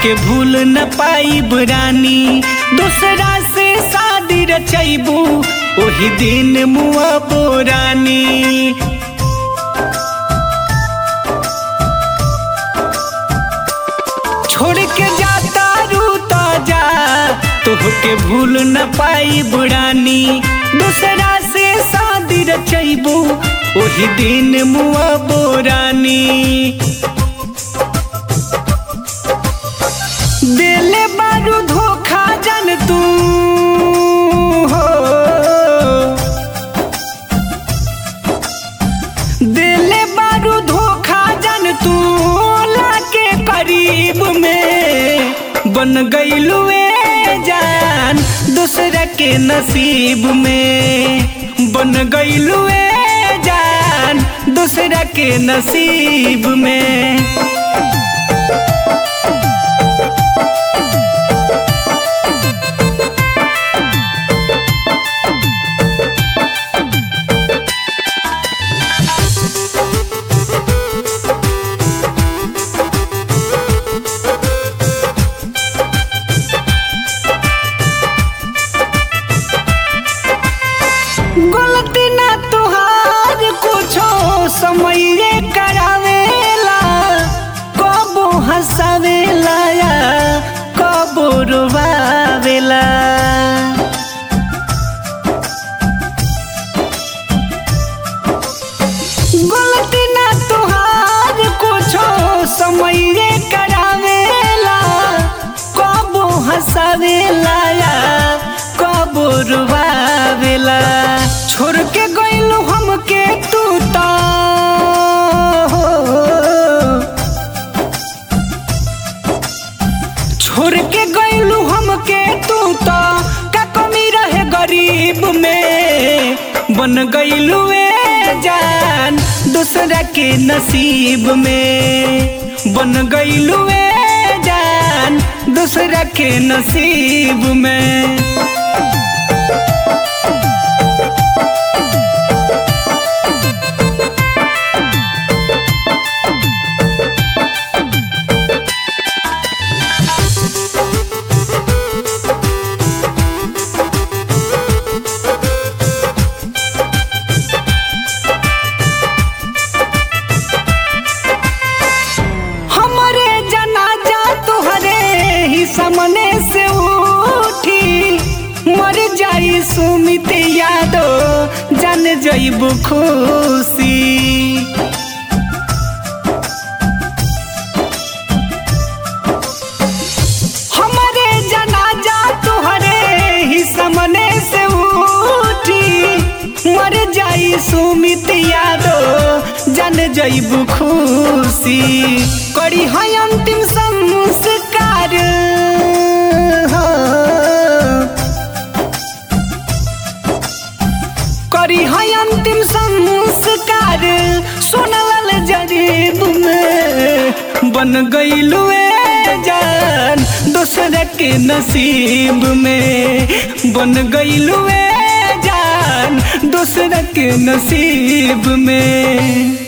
तोहके भूल न पाइब रानी दूसरा से शादी रचैबू ओही दिन मुआ बोरानी छोड़ के जाता रूता जा तोहके भूल न पाई बुरानी दूसरा से शादी रचैबू ओही दिन मुआ बोरानी दिले बारू धोखा जन तू हो दिले बारू धोखा जन तू लाके करीब में बन गईलू जान दूसरा के नसीब में बन गईलू जान दूसरा के नसीब में गलती ना तुहार कुछो समये करावेला कबो हंसावेला या कबो रुवावेला गलती ना तुहार कुछो समये करावेला कबो हंसावेला या कबो रुवावेला छोड़ के गइलू हमके तू तो छोड़ के गइलू हमके तू तो का कमी रहे गरीब में बन गइलू जान दूसरा के नसीब में बन गइलू जान दूसरा के नसीब में हमारे जनाजा तुहरे ही सामने से उठी मर जाई सुमित यादो जान जईब खुशी हमारे जनाजा तुहरे ही सामने से उठी मर जाई सुमित यादो जान जईब खुशी करी है अंतिम संस्कार हो। करी है अंतिम संस्कार सोनल जरीब में बन गईलू जान दूसरा के नसीब में बन गईलू जान दूसरा के नसीब में